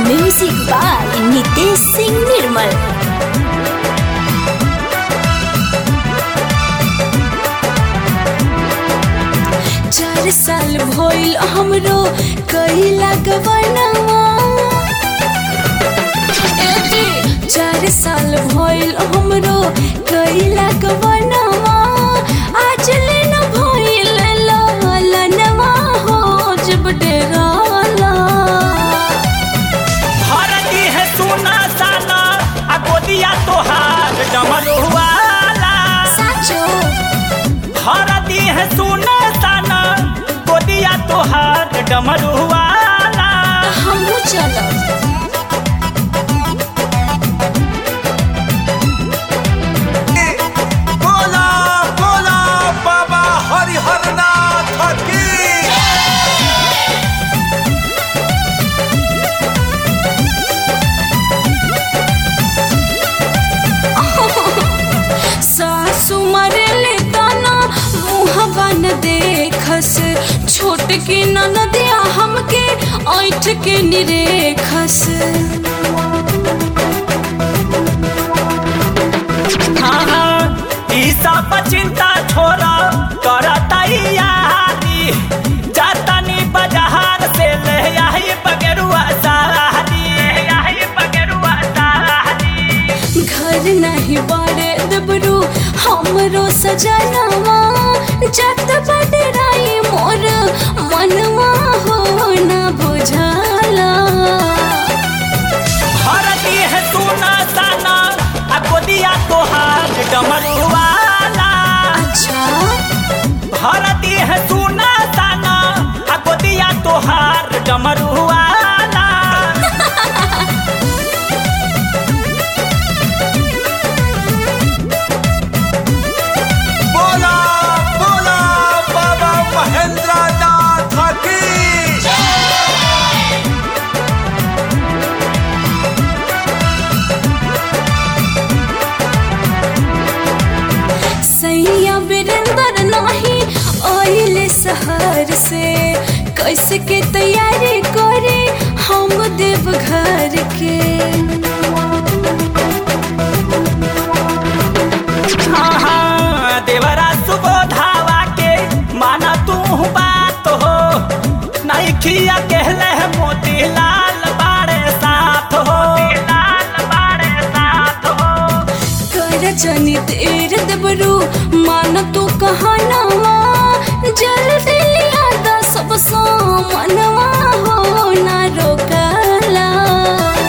music by Nitesh Singh Nirmal चार साल भइल हमरो कइला गवनवा चार साल भइल हमरो कइला गवनवा आज ले न भइल ललनवा हो जब डेराला हरदी है सोना साना आ गोदिया तोहार डमरुआला साचो हरदी है सोना साना गोदिया तोहार डमरुआला हमहू चलब बोला बोला बाबा हरिहरनाथ की सासु मरेले ताना मुहबा न देखस छोट के ननदिया हमके ऐठ के निरेखस हाँ हाँ ई सब चिंता छोड़ा कर तैयारी जातनी बाजार से ले आई बगेरुआ सारी आई बगेरुआ सारी घर नहीं बारे दबरू हमरो सजनवा जत बडराई मोर मनवा हो न बुझाला हरदी है सोना साना आ गोदिया तोहार डमरुआला अच्छा हरदी है सोना साना आ गोदिया तोहार डमरुआला बोला बोला बाबा महेंद्रनाथ की सैया बिरंदर नाही ओइले शहर से कैसे के तैयारी करे हम देव घर के हाँ हाँ देवरा सुबोधावा के माना तू बात हो नहीं खिया कहले है मोती लाल बाड़े साथ हो लाल बाड़े साथ हो कर जनी तेर देवरू मान तू कहनवा जल्दी लिया दा सब सामनवा हो ना रोकला